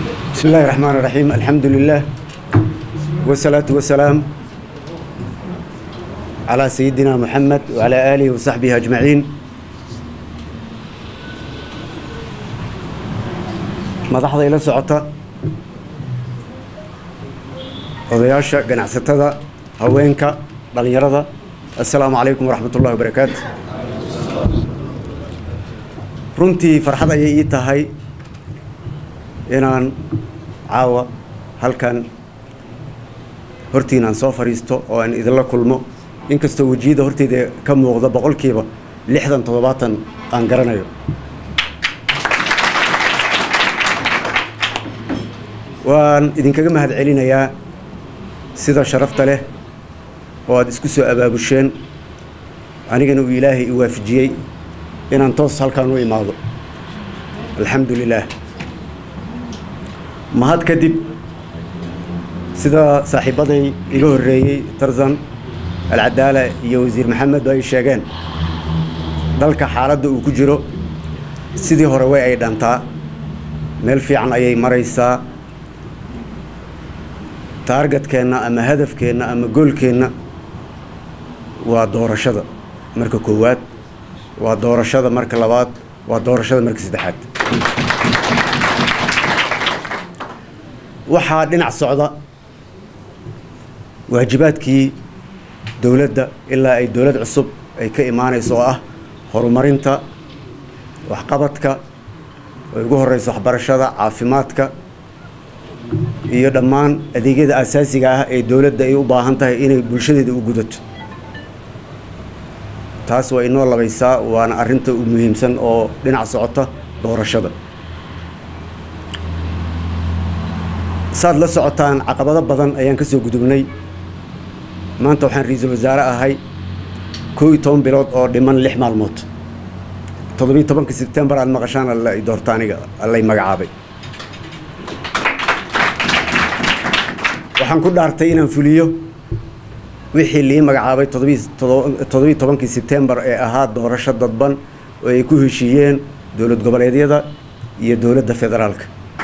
بسم الله الرحمن الرحيم الحمد لله والصلاة والسلام على سيدنا محمد وعلى آله وصحبه أجمعين madaxda ila socota odayaasha ganacsatada haweenka dhallinyarada assalaamu calaykum waraxmat ullahi wabarakaatu runtii farxad ayay ii tahay inaan caawa halkan hortiinaan soo fadhiisto oo aan idinla kulmo inkastoo wejiyada horteyda ka muuqda boqolkiiba lixdan toddobaatan aan garanayo waan idinkaga mahad celinayaa sida sharafta leh oo aad isku soo abaabusheen anigana uu ilaahay i waafajiyey inaan toos halkaan u imaado alxamdu lilaah mahad kadib sida saaxiibbaday iga horreeyey tarzan alcadaala iyo wasiir maxamed ay sheegeen dalka xaaladda uu ku jiro sidii hore way ay dhantaa meel fiican ayay maraysaa taargetkeenna ama hadafkeenna ama goolkeenna waa doorashada marka koowaad waa doorashada marka labaad waa doorashada marka saddexaad waxaa dhinac socda waajibaadkii dowladda ilaa ay dowlad cusub ay ka imaanayso oo ah horumarinta waxqabadka oo ugu horeyso waxbarashada caafimaadka iyo dhammaan adeegyada asaasiga ah ee dowladda ay u baahan tahay inay bulshadeeda u gudato taas waa inoo labaysaa waana arrinta u muhiimsan oo dhinac socota doorashada saad la socotaan caqabado badan ayaan ka soo gudubnay maanta waxaan ra-iisul wasaare ahay koo iyo toban bilood oo dhiman lix maalmood toddobiyo tobanka sebtembar aad maqashaan alla i doorta aniga allay magacaabay waxaan ku dhaartay inaan fuliyo wixii lii magacaabay toddobiyo tobankii sebtembar ee ahaa doorasho dadban oo ay ku heshiiyeen dowlad goboleedyada iyo dowladda federaalka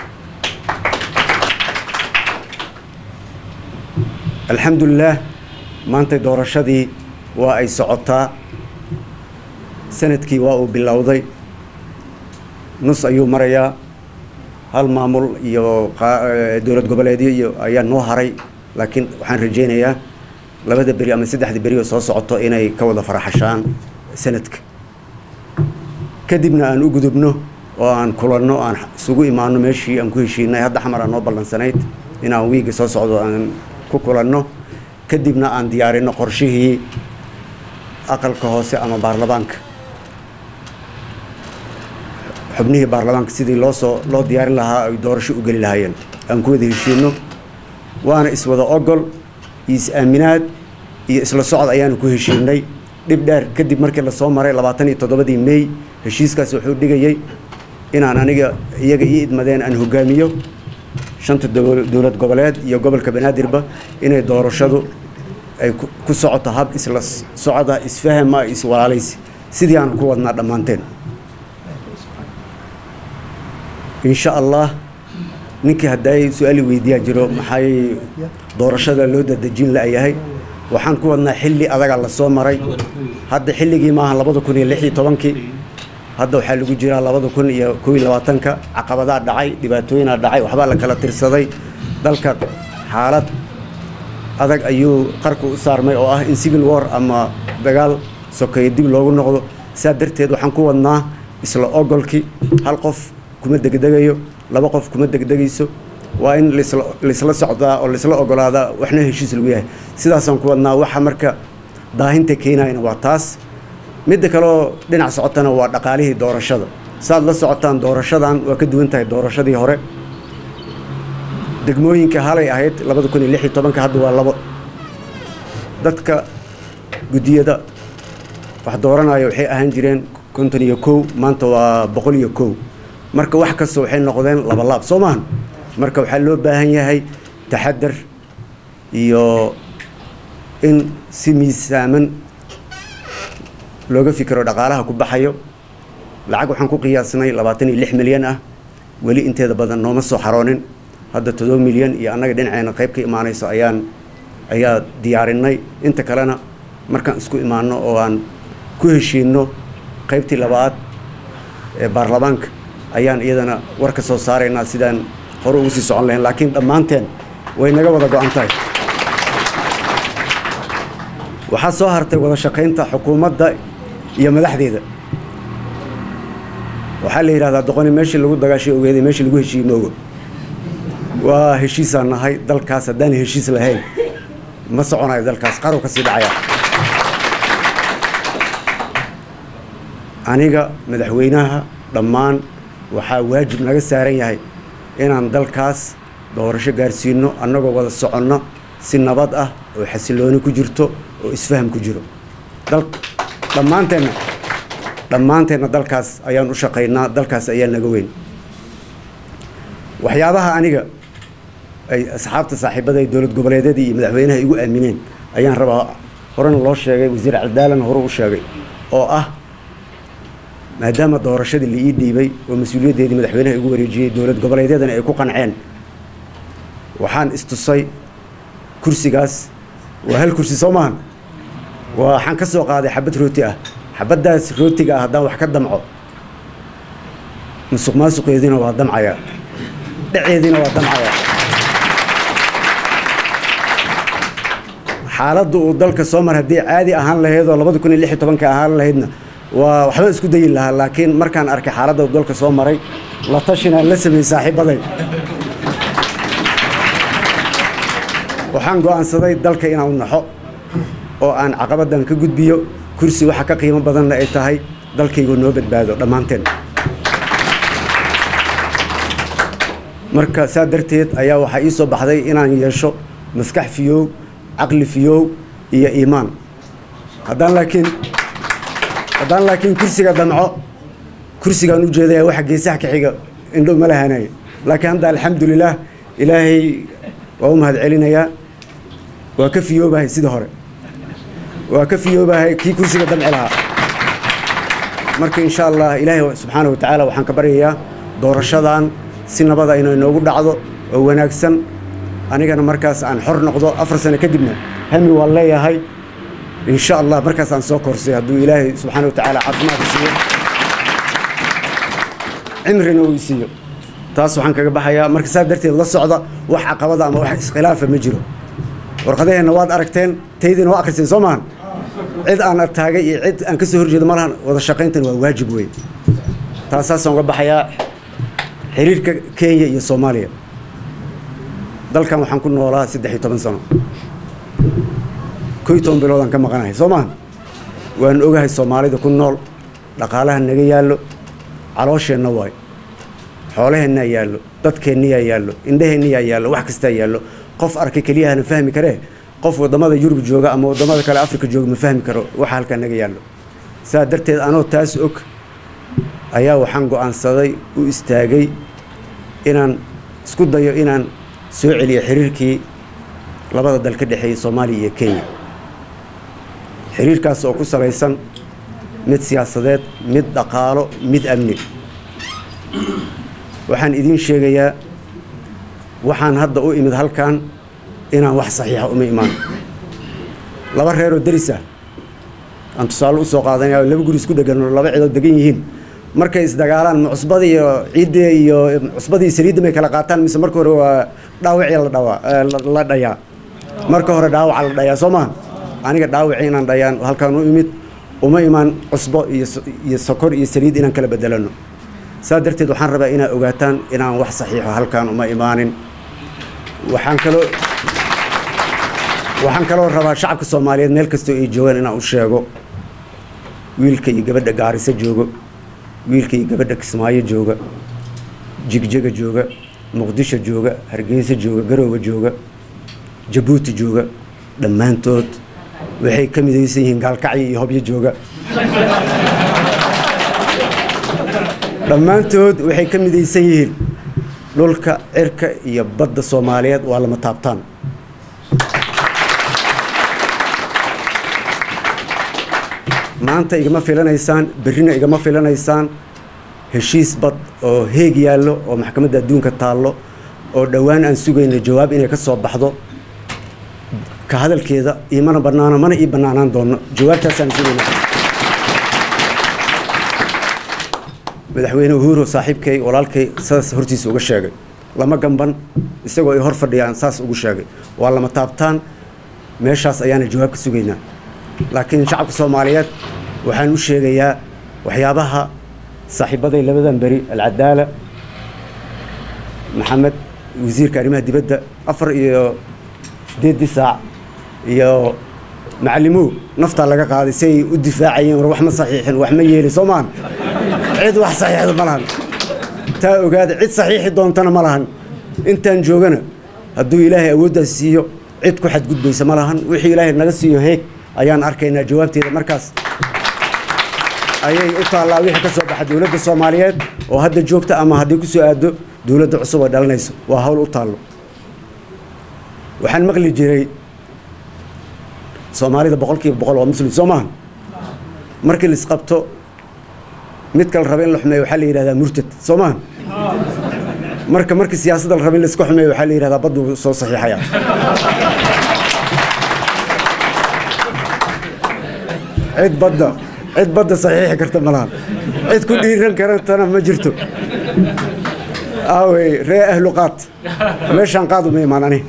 alxamdulilaah maanta doorashadii waa ay socotaa sanadkii waa uu bilowday nus ayuu marayaa hal maamul iyo dowlad goboleedyo iyo ayaa noo haray laakiin waxaan rajaynayaa labada beri ama saddexda beri oo soo socoto inay ka wada faraxashaan sanadka kadibna aan u gudubno oo aan kulanno aan isugu imaano meeshii aan ku heshiinay hadda xamar aan noo ballansanayd inaan wiiga soo socdo aan ku kulanno kadibna aan diyaarino qorshihii aqalka hoose ama baarlamaanka xubnihii baarlamaanka sidii loo soo loo diyaarin lahaa ay doorasho u geli lahaayeen aan ku wada heshiino waana iswada ogol iyo is-aaminaad iyo isla socod ayaanu ku heshiinay dhib dheer kadib markii lasoo maray labaatan iyo toddobadii mey heshiiskaas wuxuu dhigayay inaan aniga iyaga ii idmadeen aan hogaamiyo shanta dowlad goboleed iyo gobolka banaadirba inay doorashadu ay ku socoto hab isla socda isfahama iswalaalaysi sidii aanu ku wadnaa dhammaanteen insha allah ninkii hadday su-aali weydiiyaa jiro maxay doorashada loo dadejin la-yahay waxaan ku wadnaa xilli adaga lasoo maray hadda xilligii maaha labada kun iyo lix iyo tobankii hadda waxaa lagu jiraa labada kun iyo kow iyo labaatanka caqabadaa dhacay dhibaatooyinaa dhacay waxbaa la kala tirsaday dalka xaalad adag ayuu qarka u saarmay oo ah in civil war ama dagaal sokeeye dib loogu noqdo saa darteed waxaan ku wadnaa isla ogolkii hal qof kuma degdegayo laba qof kuma degdegayso waa in laisla socdaa oo laisla ogolaadaa waxna heshiis lagu yahay sidaasaan ku wadnaa waxa marka daahinta keenayana waa taas midda kaleoo dhinac socotana waa dhaqaalihii doorashada saaad la socotaan doorashadan waa ka duwan tahay doorashadii hore degmooyinka halay ahayd labada kun iyo lix iyo tobanka hadda waa labo dadka guddiyada wax dooranaya waxay ahaan jireen konton iyo kow maanta waa boqol iyo kow marka wax kasta waxay noqdeen laba laab soo maahan marka waxaa loo baahan yahay taxadar iyo in si miisaaman looga fikiro dhaqaalaha ku baxayo lacag waxaan ku qiyaasnay labaatan iyo lix milyan ah weli inteeda badan nooma soo xaroonin hadda todoba milyan iyo annaga dhinaceena qayb ka imaanayso ayaan ayaa diyaarinay inta kalena markaan isku imaano oo aan ku heshiinno qaybtii labaad ee baarlamaanka ayaan iyadana war ka soo saaraynaa sidaan hore ugu sii socon lahayn laakiin dhammaanteen way naga wada go-an tahay waxaa soo hartay wada shaqaynta xukuumadda iyo madaxdeeda waxaa la yidhahdaa doqoni meeshii lagu dagaashay ogeeday meeshii lagu heshiiyey ma ogo waa heshiisaan nahay dalkaas haddaan heshiis lahayn ma soconayo dalkaas qarow ka sii dhacaya aniga madaxweynaha dhammaan waxaa waajib naga saaran yahay inaan dalkaas doorasho gaarsiino annagoo wada soconno si nabad ah oo xasilooni ku jirto oo isfaham ku jiro dhammaanteenna dhammaanteenna dalkaas ayaan u shaqaynaa dalkaas ayaa naga weyn waxyaabaha aniga ay asxaabta saaxiibada ee dowlad goboleedyadii iyo madaxweynaha igu aamineen ayaan rabaa horena loo sheegay wasiir cadaalana hore u sheegay oo ah maadaama doorashadii la ii dhiibay oo mas-uuliyaddeedii madaxweynaha igu wareejiyey dowlad goboleedyadana ay ku qanceen waxaan istusay kursigaas waa hal kursi soo maahan waxaan ka soo qaaday xabad rooti ah xabaddaas rootiga ah haddaan wax ka damco musuq maasuqeediina waa damcayaa dhaceediina waa damcayaa xaaladda uu dalka soo mar haddii caadi ahaan lahayd oo labada kun iyo lix iyo tobanka ahaan lahaydna waa waxba isku dayi lahaa laakiin markaan arkay xaaladda uu dalka soo maray la tashinaan la sameeyey saaxiibaday waxaan go'aansaday dalka inaan naxo oo aan caqabaddan ka gudbiyo kursi waxa ka qiimo badanna ay tahay dalkaygu noo badbaado dhammaanteen marka saa darteed ayaa waxaa ii soo baxday inaan yeesho maskax fiyow caqli fiyow iyo iimaan haddaan laakiin haddaan laakiin kursiga damco kursigaan u jeedaya waxa geesaha ka xiga indho ma lahanay laakiin hadda alxamdulilaah ilaahay waa u mahad celinayaa waa ka fiyoobahay sida hore waa ka fiyoobahay kii kursiga damci lahaa marka insha allah ilaahay subxaana wa tacaala waxaan ka baryayaa doorashadan si nabada inay noogu dhacdo oo wanaagsan anigana markaas aan xor noqdo afar sano kadibna hami waan leeyahay insha allah markaas aan soo korsay hadduu ilaahay subxaana wa tacaala caafimaadka siiyo cimrina uu siiyo taas waxaan kaga baxayaa marka saa darteed la socda wax caqabada ama wax iskhilaafa ma jiro warqadaheenna waad aragteen taydiina waa akhriseen soo maahan cid aan artaagay iyo cid aan ka soo horjeedo ma lahan wada shaqayntan waa waajib weyn taasaasaan uga baxayaa xiriirka kenya iyo soomaaliya dalkan waxaan ku noolaa saddex iyo toban sano kow iyo toban biloodaan ka maqanahay soo maaha waan ogahay soomaalida ku nool dhaqaalaha naga yaallo caloosheenna waay xoolaheennaa yaallo dadkeenniyaa yaallo indhaheenniyaa yaallo wax kastaa yaallo qof arkay keliyahana fahmi karee qof waddamada yurub jooga ama waddamada kale afrika jooga ma fahmi karo waxa halkaa naga yaallo saa darteed anoo taas og ayaa waxaan go'aansaday u istaagay inaan isku dayo inaan soo celiyo xiriirkii labada dal ka dhexeeyey soomaaliya iyo kenya xiriirkaas oo ku salaysan mid siyaasadeed mid dhaqaalo mid amni waxaan idiin sheegayaa waxaan hadda u imid halkan inaan wax saxiixa uma imaan laba reeroo deris ah aan tusaale u soo qaadanaya oo laba guri isku dhegan oo laba cidood degan yihiin markay isdagaalaan ma cusbada iyo ciidda iyo cusbada iyo saliidda may kala qaataan mise marka hore waa dhaawacii la dhawaa la dhayaa marka hore dhaawaca la dhayaa soo maha aniga dhaawacii inaan dhayaan halkaan u imid uma imaan cusbo iyo iyo sokor iyo saliid inaan kala bedelano saa darteed waxaan rabaa inaad ogaataan inaan wax saxiixo halkaan uma imaanin waxaan kaloo waxaan kaloo rabaa shacabka soomaaliyeed meel kastoo ay joogaan inaan u sheego wiilka iyo gabadha gaariso joogo wiilka iyo gabadha kismaayo jooga jigjega jooga muqdisho jooga hargeysa jooga garoowe jooga jabuuti jooga dhammaantood waxay ka midaysan yihiin gaalkacyo iyo hobyo jooga dhammaantood waxay ka midaysan yihiin dhulka cirka iyo badda soomaaliyeed waa lama taabtaan maanta igama filanaysaan berrina igama filanaysaan heshiis bad oo heeg yaallo oo maxkamadda adduunka taallo oo dhowaan aan sugayno jawaab inay ka soo baxdo ka hadalkeeda iimana bannaano mana ii bannaanaan doono jawaabtaasaan sugayna madaxweyne uhuru saaxiibkay walaalkay saas hortiisa uga sheegay lama gamban isagoo ay hor fadhiyaan saas ugu sheegay waa lama taabtaan meeshaas ayaana jawaab ka sugaynaa laakiin shacabka soomaaliyeed waxaan u sheegayaa waxyaabaha saaxiibaday labadan beri alcadaala maxamed wasiirka arrimaha dibadda afar iyo siddeeddii saac iyo macallimow naftaa laga qaaday si ay u difaacayeen war wax ma saxiixin wax ma yeelin soo maahan cid wax saxiixda ma lahan taa ogaada cid saxiixi doontana ma lahan intaan joogana hadduu ilaahay awooddaas siiyo cid ku xadgudbaysa ma lahan wixii ilaahay naga siiyo heeg ayaan arkaynaa jawaabteeda markaas ayay u taallaa wixii ka soo baxa dowladda soomaaliyeed oo hadda joogta ama haddii ku soo aado dowladda cusub oo dhalanayso waa hawl u taallo waxaan maqli jiray soomaalida boqolkiiba boqol waa muslim soo maaha markii la isqabto mid kale raba in la xumeeyo waxaa la yidhahdaa murtad soo maaha marka markii siyaasadda la raba in la iska xumeeyo waxaa la yidhahdaa baddu soo saxiixaya cid badda cid badda saxiixi karta ma lahan cid ku dhiiran karantana ma jirto aawey ree ahlu qaad meeshaan qaad uma imaan ani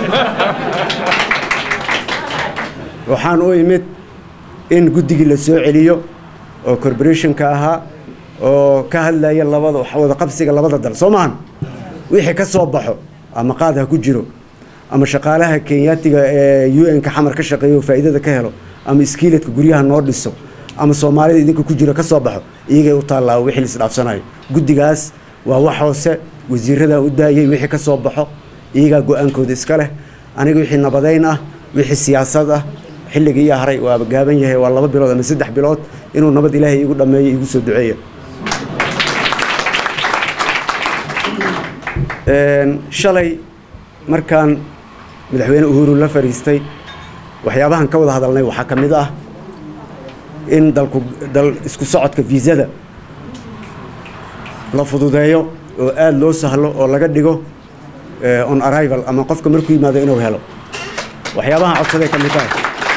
waxaan u imid in guddigii la soo celiyo oo corporationka ahaa oo ka hadlaya labada wada qabsiga labada dal soo maahan wixii ka soo baxo ama qaad ha ku jiro ama shaqaalaha kenyaatiga ee u n ka xamar ka shaqeeyo faa'iidada ka helo ama iskiiladka guryaha noo dhiso ama soomaalida idinka ku jiro ka soo baxo iyagay u taallaa wixii laisdhaafsanayo guddigaas waa wax hoose wasiiradaa u daayay wixii ka soo baxo iyagaa go-aankooda iska leh aniga wixii nabadayn ah wixii siyaasad ah xilligii iyo haray waaba gaaban yahay waa laba bilood ama saddex bilood inuu nabad ilaahay igu dhammeeyo igu soo duceeya shalay markaan madaxweyne uhuru la fariistay waxyaabahan ka wada hadalnay waxaa ka mid ah in dalku dal isku socodka viisada la fududeeyo oo aada loo sahlo oo laga dhigo on arrival ama qofka markuu yimaado inuu helo waxyaabahan codsaday ka mid tahay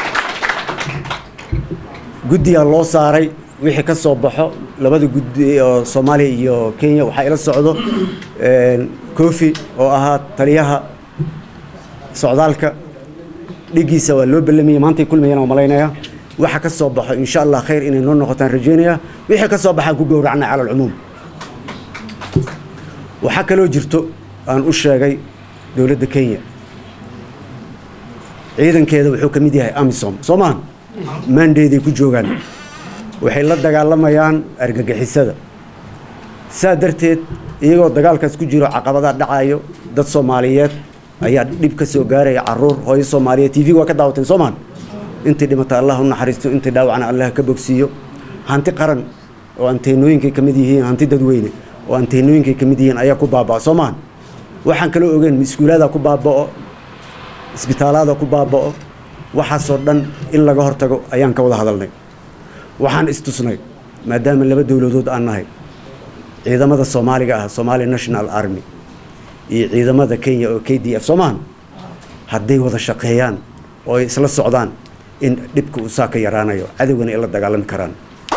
guddigaa loo saaray wixii ka soo baxo labada guddi oo soomaaliya iyo kenya waxaa ila socdo kofi oo ahaa taliyaha socdaalka dhigiisa waa loo bellamayay maantay kulmayaan oo malaynaya waxa ka soo baxo insha allah khayr inay noo noqotaan rajaynaya wixii ka soo baxaan ku gowracnay cala alcumuum waxaa kaloo jirto aan u sheegay dowladda kenya ciidankeeda wuxuu ka mid yahay amisom soo maaha maandeeday ku joogaan waxay la dagaalamayaan argagixisada saa darteed iyagoo dagaalkaas ku jiro caqabadaa dhacayo dad soomaaliyeed ayaa dhib ka soo gaaraya caruur hooyo soomaaliyeed tv waa ka daawateen soo maaha intii dhimata allah u naxariisto intii dhaawacna allah ka bogsiiyo hanti qaran oo anteenooyinkay ka mid yihiin hanti dadweyne oo anteenooyinkay ka mid yihiin ayaa ku baabaa soo maaha waxaan kaloo ogeen iskuulaada ku baaba'o isbitaalaada ku baaba'o waxaasoo dhan in laga hortago ayaan ka wada hadalnay waxaan istusnay maadaama laba dowladood aan nahay ciidamada soomaaliga ah somali national army iyo ciidamada kenya oo k d f soo maahan hadday wada shaqeeyaan oo ay isla socdaan in dhibka uu saa ka yaraanayo cadowgana ay la dagaalami karaan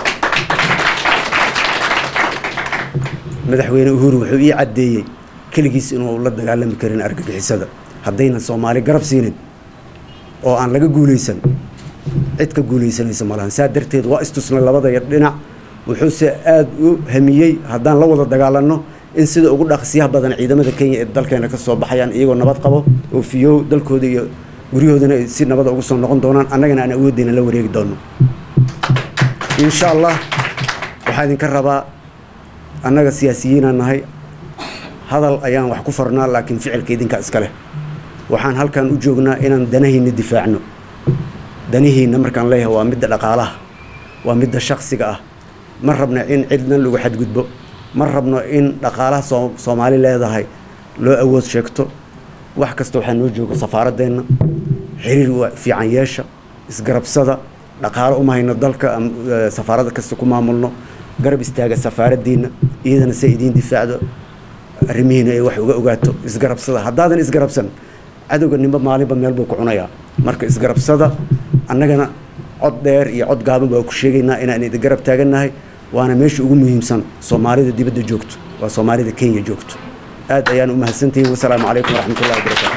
madaxweyne uhuru wuxuu ii caddeeyey keligiis inuu la dagaalami karin argagixisada haddaynan soomaali garab siinin oo aan laga guulaysan cid ka guulaysanaysa malahan saa darteed waa istusnay labada yar dhinac wuxuuse aada u hamiyey haddaan la wada dagaalanno in sida ugu dhaqsiyaha badan ciidamada kenya ee dalkeena ka soo baxayaan iyagoo nabad qabo oo fiyow dalkooda iyo guryahoodana ay si nabada ugu soo noqon doonaan annagana aan awoodeyna la wareegi doono insha allah waxaa idinka rabaa annaga siyaasiyiinaan nahay hadal ayaan wax ku farnaa laakiin ficilka idinkaa iska leh waxaan halkan u joognaa inaan danahiina difaacno danihiina markaan leeyahay waa midda dhaqaalaha waa midda shaksiga ah ma rabno in cidna lagu xadgudbo ma rabno in dhaqaalaha soo soomaali leedahay loo awood sheegto wax kasta waxaa noo jooga safaaradeenna xiriir fiican yeesha isgarabsada dhaqaalo uma hayno dalka safaarada kasta ku maamulno garab istaaga safaaraddiina iyadana se idiin difaacdo arrimihiina ay wax uga ogaato isgarabsada haddaadan isgarabsan cadowga nimba maalinba meel buu ku cunayaa marka isgarabsada annagana cod dheer iyo cod gaaban baa ku sheegaynaa inaan idin garab taagannahay waana meesha ugu muhiimsan soomaalida dibadda joogto waa soomaalida kenya joogto aad ayaan u mahadsantihiin wasalaamu calaykum waraxmatullahi wabarakaatu